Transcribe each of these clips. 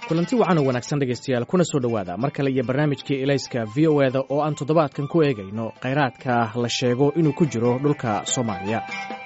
kulanti wacan oo wanaagsan dhegaystayaal kuna soo dhowaada mar kale iyo barnaamijkii elayska v o eda oo aan toddobaadkan ku eegayno khayraadka la sheego inuu ku jiro dhulka soomaaliya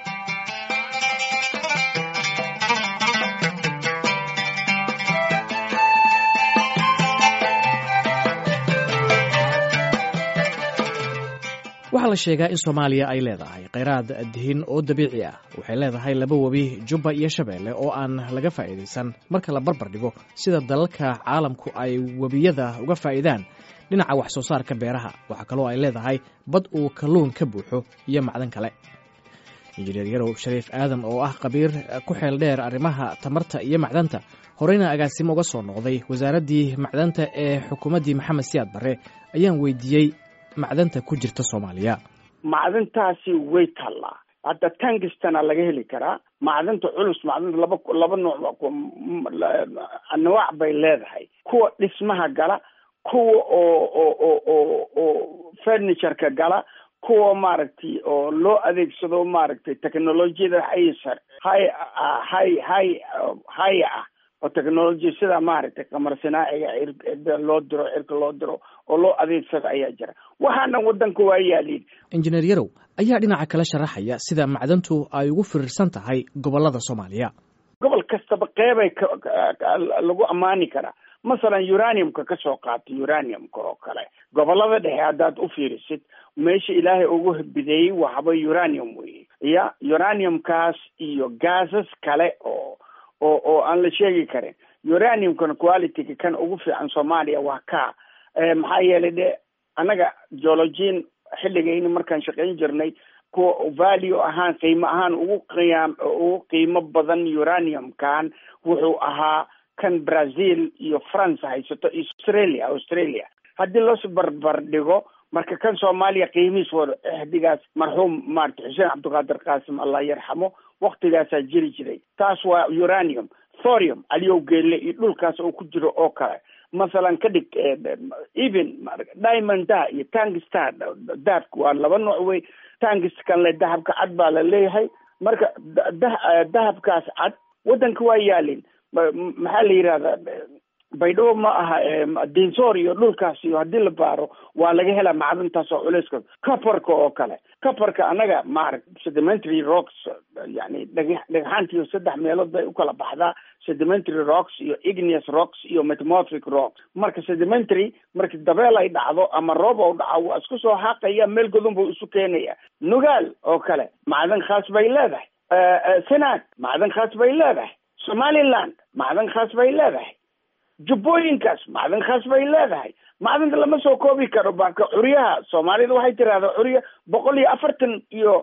waxaa la sheegaa in soomaaliya ay leedahay khayraad dihin oo dabiici ah waxay leedahay laba webi jubba iyo shabeelle oo aan laga faa'iidaysan marka la barbar dhigo sida dalalka caalamku ay webiyada uga faa'iidaan dhinaca wax soo saarka beeraha waxaa kaloo ay leedahay bad uu kalluun ka buuxo iyo macdan kale injineer yarow shariif aadan oo ah khabiir ku xeel dheer arrimaha tamarta iyo macdanta horeyna agaasimo uga soo noqday wasaaraddii macdanta ee xukuumaddii maxamed siyaad barre ayaan weydiiyey macdanta ku jirta soomaaliya macdantaasi way tallaa hadda tangistana laga heli karaa macdanta culus macdanta laba laba nooc anwaac bay leedahay kuwa dhismaha gala kuwa oo oo oo oo oo furnitureka gala kuwa maaragtay oo loo adeegsado maaragtay technolojiyada haysar hay hay hay haya ah oo technolojiya sida maaragtay qamar sinaaciga cirda loo diro cirka loo diro oo loo adeegsado ayaa jira waxaana wadanka waa yaaliin injineer yarow ayaa dhinaca kale sharaxaya sida macdantu ay ugu firirsan tahay gobolada soomaaliya gobol kastaba qeybay lagu ammaani karaa masalan uraniumka ka soo qaata uraniumka oo kale gobolada dhexe haddaad u fiirisid meesha ilaahay ugu bideeyey waxba uranium weye ya uraniumkaas iyo gaasas kale oo oo oo aan la sheegi karin uraniumkan qualityga kan ugu fiican soomaaliya waa ka maxaa yeelay de annaga geologiin xilligayni markaan shaqayn jirnay kuwa value ahaan qiimo ahaan ugu qiyaam ugu qiimo badan uraniumkan wuxuu ahaa kan brazil iyo france haysato australia australia haddii loos barbar dhigo marka kan soomaaliya qiimihiis wada exdigaas marxuum maarata xuseen cabdiqaadir qaasim allah yarxamo waktigaasaa jiri jiray taas waa uranium thorium aliyow geelle iyo dhulkaas oo ku jiro oo kale masalan ka dhig even diamondda iyo tangista dahabka waa laba nooc wey tangist kan le dahabka cad baa la leeyahay marka dahabkaas cad waddanka waa yaalin maxaa la yidhahdaa baydhabo ma aha dinsoor iyo dhulkaas iyo haddii la baaro waa laga helaa macdantaas oo culeyska coparka oo kale coparka annaga maarag sedimentary rocks yani dhag dhagxaantiiyo saddex meelood bay ukala baxdaa sedimentary rocks iyo igneous rocks iyo metamorphic rocks marka sedimentary marki dabeel ay dhacdo ama roob ou dhaco waa isku soo xaaqaya meel godon buu isu keenaya nugaal oo kale macdan khaas bay leedahay senaag macdan khaas bay leedahay somaliland macdan khaas bay leedahay jubbooyinkaas macdan khaas bay leedahay macdanta lama soo koobi karo baka curyaha soomaalida waxay tirahdaa curya boqol iyo afartan iyo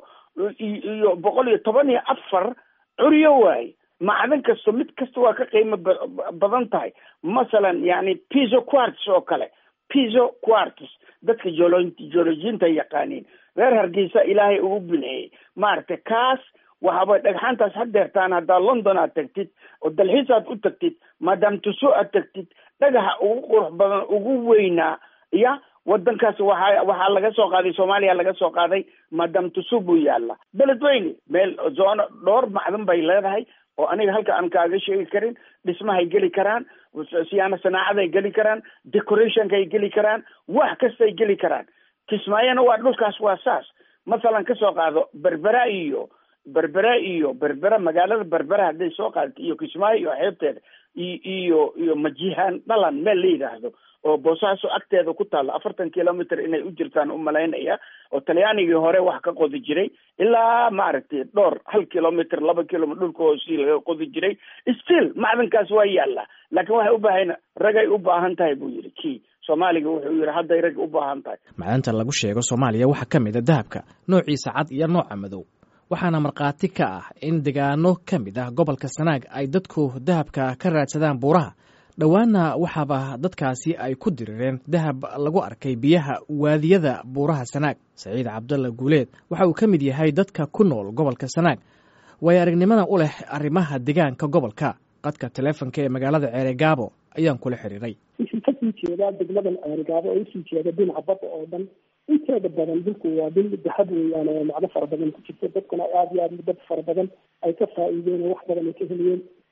iyo boqol iyo toban iyo afar curyo waaye macdan kasto mid kasta waa ka qiimo badan tahay masalan yani piso quarts oo kale piso quarts dadka jolo geologiinta yaqaaniin reer hargeysa ilaahay ugu bineeyey maaragtay kaas waxaaba dhagxaantaas hadeertaan haddaa london aad tagtid oo dalxiis aad u tagtid maadaam tuso aad tagtid dhagaxa ugu qurux badan ugu weynaa ya wadankaas waxa waxaa laga soo qaaday soomaaliya laga soo qaaday maadaam tuso buu yaalla beledweyne meel zoono dhowr macdan bay leedahay oo aniga halka aan kaaga sheegi karin dhismahay geli karaan siyaana sanaacaday geli karaan decorationkay geli karaan wax kastay geli karaan kismaayona waa dhulkaas waa saas masalan kasoo qaado berbera iyo berbera iyo berbera magaalada berbera hadday soo qaadato iyo kismaayo iyo xeebteeda iyo iyo majihaan dhalan meel la yidhaahdo oo boosaaso agteeda ku taalla afartan kilometer inay u jirtaan umalaynaya oo talyaanigii hore wax ka qodi jiray ilaa maaragtay dhowr hal kilometer laba kilometer dhulka hoosii laga qodi jiray still macdankaas waa yaalla laakiin waxay u baahan ragay u baahan tahay buu yidhi kii soomaaliga wuxuu yidhi hadday rag u baahan tahay macdanta lagu sheego soomaaliya waxaa ka mid a dahabka noociisa cad iyo nooca madow waxaana markhaati ka ah in degaano ka mid ah gobolka sanaag ay dadku dahabka ka raadsadaan buuraha dhowaana waxaaba dadkaasi ay ku dirireen dahab lagu arkay biyaha waadiyada buuraha sanaag saciid cabdalla guuleed waxa uu ka mid yahay dadka ku nool gobolka sanaag waayo aragnimada u leh arrimaha degaanka gobolka qadka taleefonka ee magaalada ceeregaabo ayaan kula xiriiray wixii kasii jeedaa degmadan ceeregaabo oo usii jeeda dhinaca badda oo dhan inteeda badan dhulku waa dhul dahab weeyaan oo macno fara badan ku jirto dadkuna aada iyo aad dad fara badan ay ka faa'iideen oo wax badan ay ka heliyeen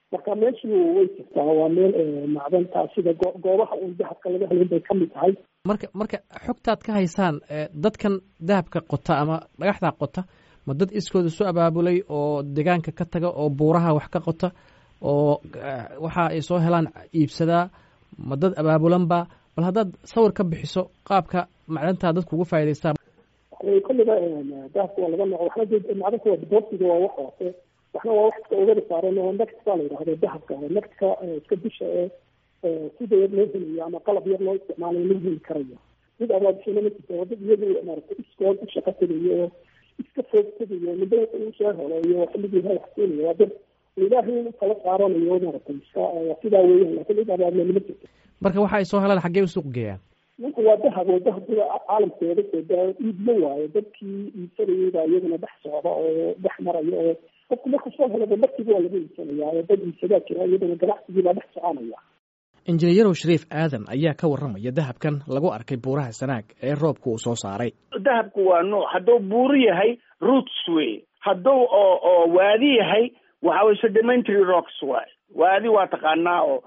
marka meeshu way jirtaa waa meel macdanta sida goobaha uun dahabka laga helin bay kamid tahay marka marka xogtaad ka haysaan dadkan dahabka qota ama dhagaxdaa qota ma dad iskooda isu abaabulay oo deegaanka ka taga oo buuraha wax ka qota oo waxa ay soo helaan iibsadaa ma dad abaabulanba bal haddaad sawir ka bixiso qaabka macdantaa dadku uga faa'idaystaan kolliba dahabka waa laga nooc waxna macdanka waa diboortiga waa wax hoose waxna waa wax iska ogada saaran oo next baa la yidhahda dahabka nextka iska dusha ee sida yar loo helayo ama qalab yar loo isticmaalayo loo heli karayo mid abaabishana ma jirto wadad iyadu maaragtay iskood u shaqa tegayo oo iska foog tegayo midba uu soo heleeyo xilligii ilahay wax keenayo waa dad ilaahay u kala saaranayo maaragtay iska sidaa weeyaan laakiin cid abaabulana ma jirto marka waxa ay soo helaan xaggee u suuq geeyaan ninka waa dahab oo dahabkida caalamkeeda sooda iibma waayo dadkii iibsanayay baa iyaguna dhex socda oo dhex maraya oo qofku markuu soo helaba markiiba waa laga iibsanayaa oo dad iibsadaa jira iyadana ganacsigii baa dhex soconaya injineeyarow shariif aadan ayaa ka warramaya dahabkan lagu arkay buuraha sanaag ee roobku uu soo saaray dahabku waa nooc hadduu buuro yahay roots wey hadduu oo oo waadi yahay waxa weye sedimentary rocks waay waadi waa taqaanaa oo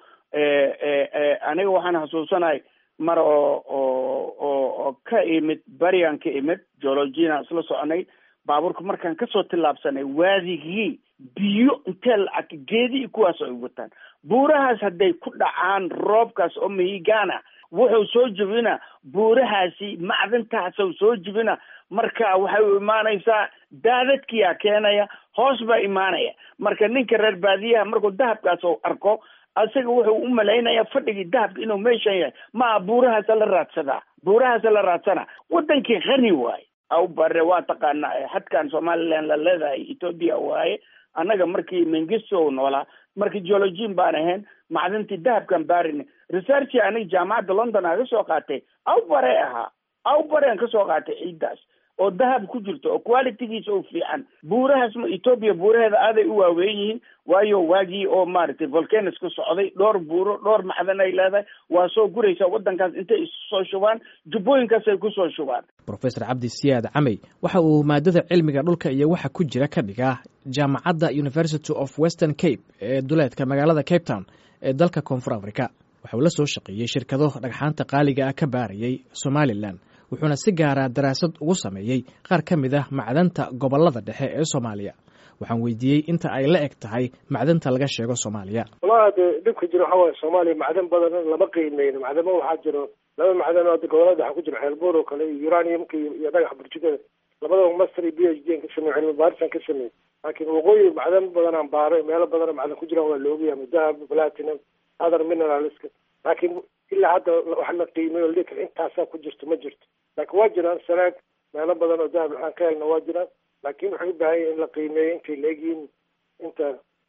aniga waxaan xasuusanahay mar oo oo oo ka imid berian ka imid geologiana isla soconay baabuurka markaan kasoo tillaabsanay waadigii biyo intee lacag geedii kuwaas ay wataan buurahaas hadday ku dhacaan roobkaas oo mihigaana wuxuu soo jebina buurahaasi macdantaasuu soo jebina marka waxay u imaanaysaa daadadkiyaa keenaya hoos baa imaanaya marka ninka reer baadiyaha markuu dahabkaas u arko isaga wuxuu u malaynaya fadhigii dahabka inuu meeshan yahay maa buurahaasa la raadsadaa buurahaasa la raadsana wadankii khani waaye aw bare waa taqaanaa xadkan somaliland la leedahay ethoopia waaye annaga markii mengisto noolaa markii geologin baan ahayn macdintii dahabkan baarin researchi aniga jaamacadda london aan kasoo qaatay aw bare ahaa aw barean kasoo qaatay ciiddaas oo dahab ku jirto oo qualitygiisa u fiican buurahaas ma ethoopia buuraheeda aaday u waaweyn yihiin waayo waagii oo maaragtay volcanos ka socday dhowr buuro dhowr macdan ay leedahay waa soo guraysaa waddankaas intay isu soo shubaan jubbooyinkaasay kusoo shubaan professor cabdi siyaad camey waxa uu maadada cilmiga dhulka iyo waxa ku jira ka dhigaa jaamacadda university of western cape ee duleedka magaalada cape town ee dalka koonfur africa waxa uu la soo shaqeeyey shirkado dhagxaanta qaaliga ah ka baarayay somalilan wuxuuna si gaara daraasad ugu sameeyey qaar ka mid ah macdanta gobollada dhexe ee soomaaliya waxaan weydiiyey inta ay la eg tahay macdanta laga sheego soomaaliya walahi de dhibka jiro waxa waaye soomaaliya macdan badan lama qiimeyno macdamo waxaa jiro laba macdan oo gobolada waxaa ku jiro xeelbuur oo kale iyo uraniumka iyo dhagaxa burjugada labadaba master iyo b h d an ka sameey cilmi baarisaan ka sameeyey laakiin waqooyi macdan badan aan baaray meelo badan macdan ku jiraan waa la ogyahay dahab platinum other mineralska laakiin ilaa hadda wax la qiimeyo lika intaasaa ku jirto ma jirto laakiin waa jiraan sanaag meelo badan oo dahab aan ka helna waa jiraan laakiin waxay u baahan yahin in la qiimeeyo intay la egyihiin inta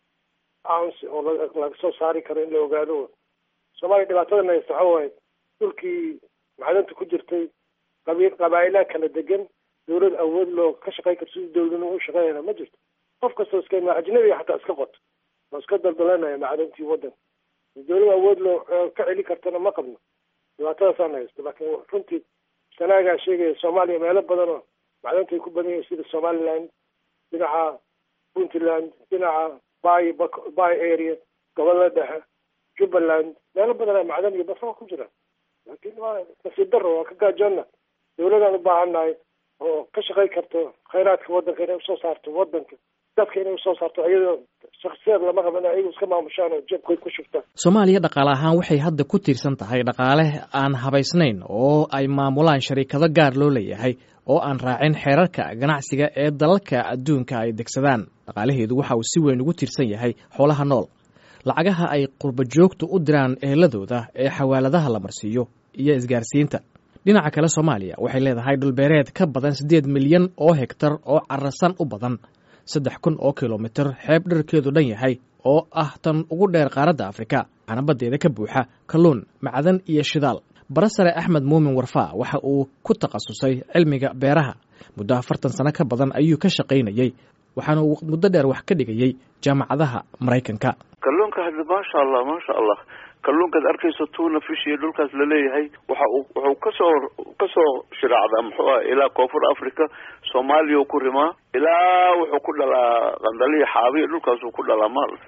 ounce oo laga soo saari karo in la ogaado soomaaliya dhibaatadan haysta waxa waaye dhulkii macdanta ku jirtay qabi qabaa'ilaha kala degan dawlad awood loo ka shaqey karto sidii dawladnimo u shaqeynayna ma jirto qof kastoo iska imaa ajnabiga xataa iska qoto oo iska daldalanaya macdantii waddanka dawlad awood loo ka celi kartana ma qabno dhibaatadaasaan haysto laakiin runtii sanaagaa sheegaya soomaaliya meelo badan oo macdanta ay ku badan yihiin sida somaliland dhinaca puntland dhinaca bay bay area gobolada dhexe jubbaland meelo badan macdan iyo basaba ku jiraan laakiin waa nasiib daro waa ka gaajoonna dawladaan u baahannahay oo ka shaqey karto khayraadka waddanka inay usoo saarto waddanka dadka inay usoo saarto iyadoo shaksiyaad lama rabo in ayagu iska maamushaan oo jebkood ku shubtaan soomaaliya dhaqaale ahaan waxay hadda ku tiirsan tahay dhaqaale aan habaysnayn oo ay maamulaan shariikado gaar loo leeyahay oo aan raacin xeerarka ganacsiga ee dalalka adduunka ay degsadaan dhaqaalaheedu waxa uu si weyn ugu tiirsan yahay xoolaha nool lacagaha ay qurba joogtu u diraan eheladooda ee xawaaladaha la marsiiyo iyo isgaarsiinta dhinaca kale soomaaliya waxay leedahay dhulbeereed ka badan siddeed milyan oo hegtar oo carasan u badan saddex kun oo kilomitir xeeb dherkeedu dhan yahay oo ah tan ugu dheer qaaradda afrika waxaana baddeeda ka buuxa kalluun macdan iyo shidaal barasare axmed muumin warfaa waxa uu ku takhasusay cilmiga beeraha muddo afartan sano ka badan ayuu ka shaqaynayey waxaana uu muddo dheer wax ka dhigayey jaamacadaha maraykanka kalluunka hadda maasha allah maasha allah kalluunkaad arkayso tuuna fish iyo dhulkaas laleeyahay waxa uu wuxuu kasoo kasoo shiraacdaa muxuu ah ilaa koonfur africa soomaaliya u ku rimaa ilaa wuxuu ku dhalaa qandaliya xaabiya dhulkaasuu ku dhalaa maaragtay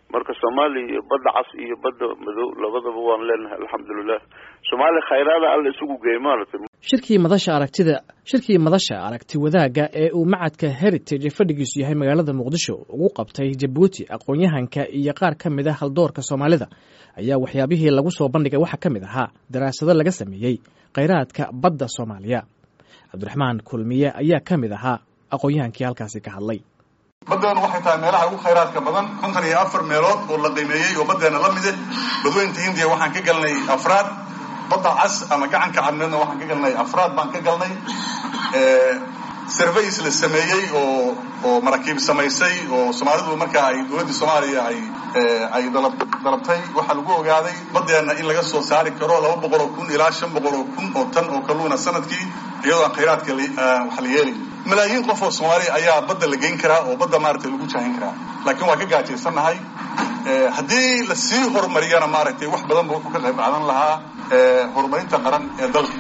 marka soomaaliya iyo badda cas iyo badda madow labadaba waan leenahay alxamdulilah soomaaliya khayraada alla isugu geey maaragtay shirkii madasha aragtida shirkii madasha aragti wadaagga ee uu macadka heritage fadhigiisu yahay magaalada muqdisho ugu qabtay jabuuti aqoon-yahanka iyo qaar ka mid a haldoorka soomaalida ayaa waxyaabihii lagu soo bandhigay waxaa ka mid ahaa daraasado laga sameeyey khayraadka badda soomaaliya cabdiraxmaan kulmiye ayaa ka mid ahaa aqoon-yahankii halkaasi ka hadlay baddeenu waxay tahay meelaha ugu khayraadka badan konton iyo afar meelood oo la qiimeeyey oo baddeena la mide badweynta hindiya waxaan ka galnay afraad badda cas ama gacanka cadmeedna waxaan ka galnay afraad baan ka galnay surveys la sameeyey oo oo maraakiib samaysay oo soomaalidu markaa ay dowladda soomaaliya ay ay dalab dalabtay waxaa lagu ogaaday baddeena in laga soo saari karo laba boqol oo kun ilaa shan boqol oo kun oo tan oo kalluuna sanadkii iyadoo aan khayraadka wax la yeelay malaayiin qof oo soomaaliya ayaa badda la geyn karaa oo badda maaragtay lagu jahin karaa laakiin waa ka gaajaysannahay haddii lasii horumariyana maaragtay wax badan ba wuxuu ka qayb qaadan lahaa horumarinta qaran ee dalka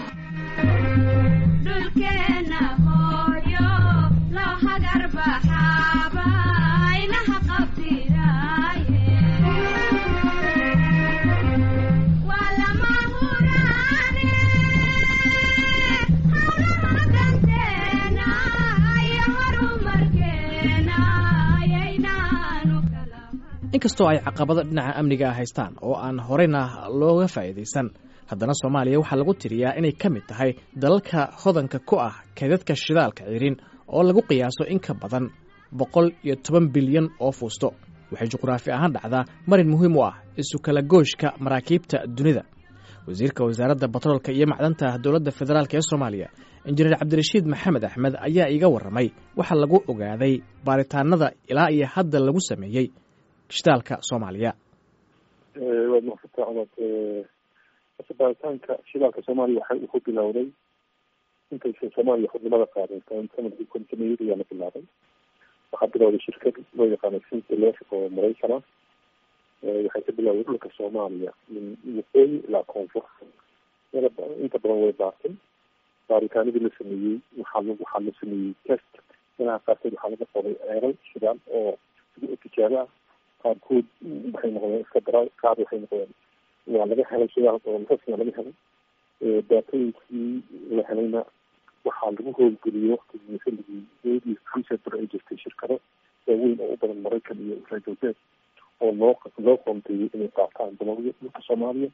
inkastoo ay caqabado dhinaca amniga ah haystaan oo aan horeyna looga faa'iidaysan haddana soomaaliya waxaa lagu tiriyaa inay ka mid tahay dalalka hodanka ku ah kaydadka shidaalka cirin oo lagu qiyaaso in ka badan boqol iyo toban bilyan oo fuusto waxay juqraafi ahaan dhacdaa marin muhiim u ah isu kala gooshka maraakiibta dunida wasiirka wasaaradda batroolka iyo macdanta dowladda federaalk ee soomaaliya injineer cabdirashiid maxamed axmed ayaa iiga warramay waxaa lagu ogaaday baaritaanada ilaa iyo hadda lagu sameeyey shidaalka soomaaliya waad mahadsantaa cumad asa baaritaanka shidaalka soomaaliya waxa uu ku bilowday intaysan soomaaliya xubnimada qaadan sanadkii kontimeeyad ayaa la bilaabay waxaa bilowday shirkad loo yaqaano sintelef oo maraykan ah waxay ka bilowday dhulka soomaaliya min waqooyi ilaa koonfur inta badan way baartay baaritaanadii la sameeyey waxaa l waxaa la sameeyey test meelaha qaarkood waxaa laga qoday ceeral shidaal oo tijaabo ah qaarkood waxay noqdeen iska dara qaar waxay noqdeen waa laga helay shidaal oo rasmiga laga helay daatooyinkii la helayna waxaa lagu howlgeliyey waktigii xilligii eedii freesetor ay jirtay shirkado waaweyn oo u badan maraykan iyo reer galbeed oo loo loo qoonteeyey inay qaataan dalawyo dhulka soomaaliya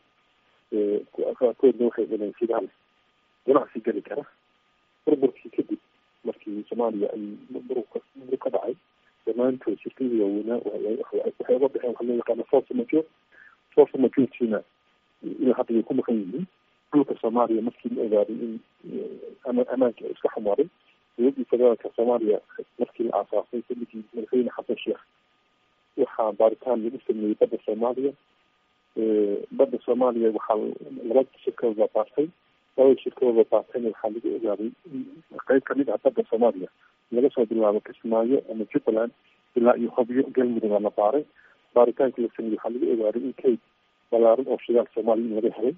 qaarkoodna waxay heleen shidaal ganacsi geli kara burburkii kadib markii soomaaliya ay burburka ka dhacay dhammaantood shirkadii waaweynaa waxay uga baxeen waxa loo yaqaana force major force majortina ilaa hadda way ku maqan yihiin dhulka soomaaliya markii la ogaaday in amaanka iska xumaaday dowladdii federaalka soomaaliya markii la aasaasay xilligii madaxweyne xasan sheekh waxaa baaritaan lagu sameeyey badda soomaaliya badda soomaaliya waxaa laba shirkadood baa baartay labada shirkadood baa baartayna waxaa lagu ogaaday in qeyb kamid ah badda soomaaliya laga soo bilaabo kismaayo ama jubbaland ilaa iyo hobyo galmudug aa la baaray baaritaankii la sameeyey waxaa lagu ogaaday in kayd balaaran oo shidaal soomaaliya in laga helay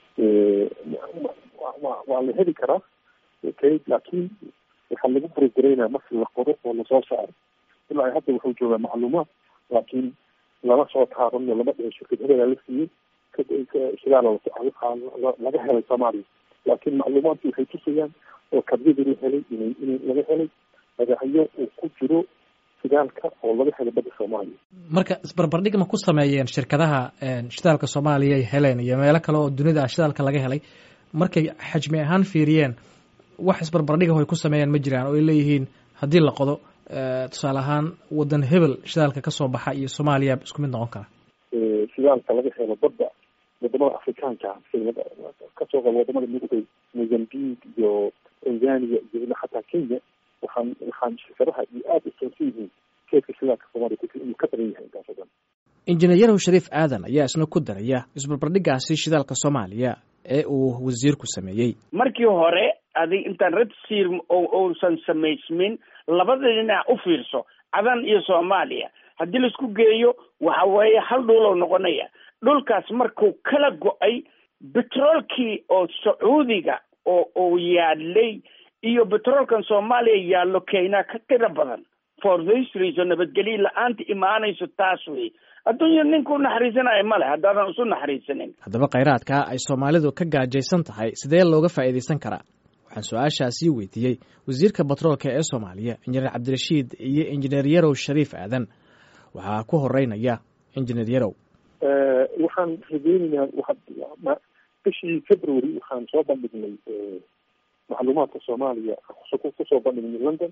waa la heli karaa kayd laakiin waxaa lagu burogaraynaa marki la qoro oo lasoo saaro ilaa hadda wuxuu joogaa macluumaad laakiin lama soo taaban lama dhihin shirkad hebelaa la siiyey shidaal laga helay soomaaliya laakiin macluumaadki waxay tusayaan oo kabyadii la helay in in laga helay magacyo uu ku jiro shidaalka oo laga helay badda soomaaliya marka isbarbardhig ma ku sameeyeen shirkadaha shidaalka soomaaliya ay heleen iyo meelo kale oo dunida ah shidaalka laga helay markay xajmi ahaan fiiriyeen wax isbarbardhigaho ay ku sameeyaan ma jiraan oo ay leeyihiin haddii la qodo tusaale ahaan wadan hebel shidaalka kasoo baxa iyo soomaaliya isku mid noqon kara shidaalka laga helo badda wadamada afrikaanka kasoo qaba wadamada midoobay mozambique iyo tanzania iyo ilaa xataa kenya waxaan waxaan shirkadaha iyo aada usoonsan yihiin keedka shidaalka soomaaliya ku inuu ka badan yahay intaas oo dhan injineer yarow shariif aadan ayaa isna ku daraya isbarbardhigaasi shidaalka soomaaliya ee uu wasiirku sameeyey markii hore adig intaan redseer uusan samaysmin labada dhinac u fiirso cadan iyo soomaaliya haddii laisku geeyo waxa weeye hal dhuulow noqonaya dhulkaas markuu kala go-ay betroolkii oo sacuudiga oo uu yaalay iyo betroolkan soomaaliya yaallo kenya ka tiro badan for this reason nabadgelyo la-aanta imaanayso taas wey adduunya ninku naxariisanayo male haddaadan isu naxariisanin haddaba khayraadka ay soomaalidu ka gaajaysan tahay sidee looga faa'iidaysan karaa waxaan su-aashaasii weydiiyey wasiirka batroolka ee soomaaliya injineer cabdirashiid iyo injineer yarow shariif aadan waxaa ku horeynaya injineer yarow waxaan rajeynaynaa waa bishii february waxaan soo bandhignay macluumaadka soomaaliya kusoo bandhignay london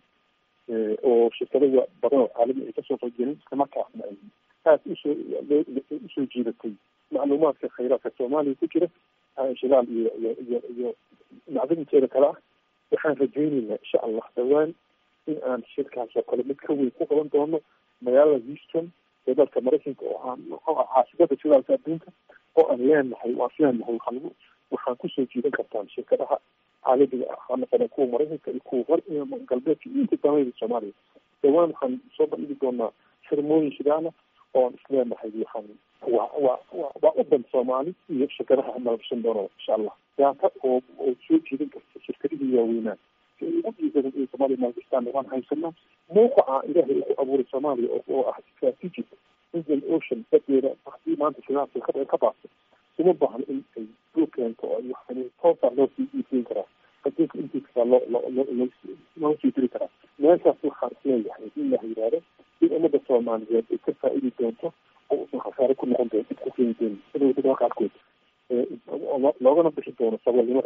oo shirkadada badan oo caalami ay kasoo qaybgelin islamarkaasna ay aad usoo usoo jiidatay macluumaadka khayraadka soomaaliya ku jira shilaal iyo iyo iyo iyo macdinteeda kale ah waxaan rajeynaynaa insha allah dhawaan in aan shirkaas oo kale mid ka weyn ku qaban doono magaalada houston ee dalka maraykanka oo aan muxuu ah caasimada shidaalka adduunka oo aan leenahay waan leenahay waxaan lagu waxaan kusoo jiidan kartaan shirkadaha caalamiga ah ha noqdeen kuwa maraykanka iyo kuwa hor galbeedka iyo inta damayda soomaaliya dhawaan waxaan soo bandhigi doonaa xirmooyin shidaala oo aan isleenahay waxaan waa waa wa waa udan soomaali iyo shirkadaha nalabsan doono insha allah daata oo oo soo jiidan karta shirkadihii waaweynaan si ay ugu dhiisadan in soomaaliya maalgastaan waan haysanaa mawqaca ilaahay uu ku abuuray soomaaliya oo ah strategic indian ocean badeeda hadii maanta shidaalka ka ka baabto uma baahno in ay duu keento oo waxaan toosaa loo sii iibgeyn karaa adduunka intiisaa loo loo loo loo sii diri karaa meeshaas waxaan isleeyahay in la yidhaahdo in ummadda soomaaliyeed ay ka faa-idi doonto oo usan khasaare ku noqon doon ku keeni doonin sida wadada qaarkood loogana bixi doono saboolnimada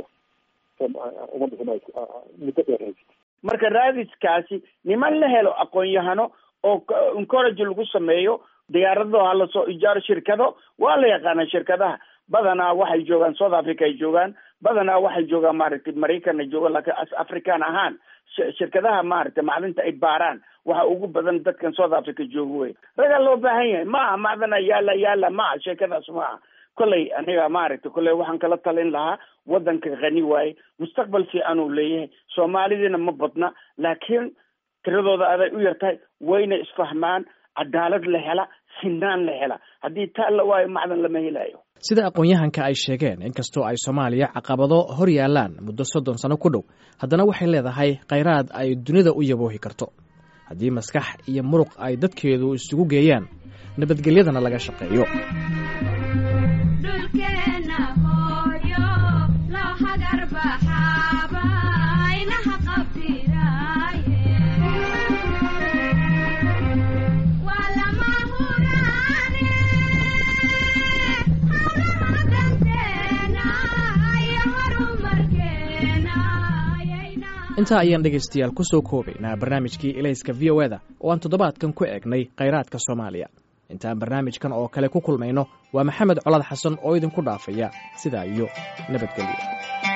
ummadda muddo dheer haysata marka raadiskaasi niman la helo aqoon-yahano oo encourage lagu sameeyo diyaarado ha lasoo ijaaro shirkado waa la yaqaana shirkadaha badanaa waxay joogaan south africa ay joogaan badanaa waxay joogaan maaragtay maraykan ay joogaan laakiin as african ahaan shirkadaha maaragtay macdinta ay baaraan waxa ugu badan dadkan south africa jooga wey ragaa loo baahan yahay ma aha macdana yaala yaala ma aha sheekadaas ma aha kolley aniga maaragtay kolley waxaan kala talin lahaa waddanka khani waaye mustaqbal fiican uu leeyahay soomaalidiina ma badna laakiin tiradooda aday u yartahay wayna isfahmaan cadaalad la hela sinaan la hela haddii taa la waayo macdan lama helayo sida aqoon-yahanka ay sheegeen inkastoo ay soomaaliya caqabado hor yaalaan muddo soddon sano ku dhow haddana waxay leedahay khayraad ay dunida u yaboohi karto haddii maskax iyo muruq ay dadkeedu isugu geeyaan nabadgelyadana laga shaqeeyo intaa ayaan dhegaystayaal ku soo koobaynaa barnaamijkii elayska v o eda oo aan toddobaadkan ku eegnay khayraadka soomaaliya intaan barnaamijkan oo kale ku kulmayno waa maxamed colaad xasan oo idinku dhaafaya sidaa iyo nabadgelyo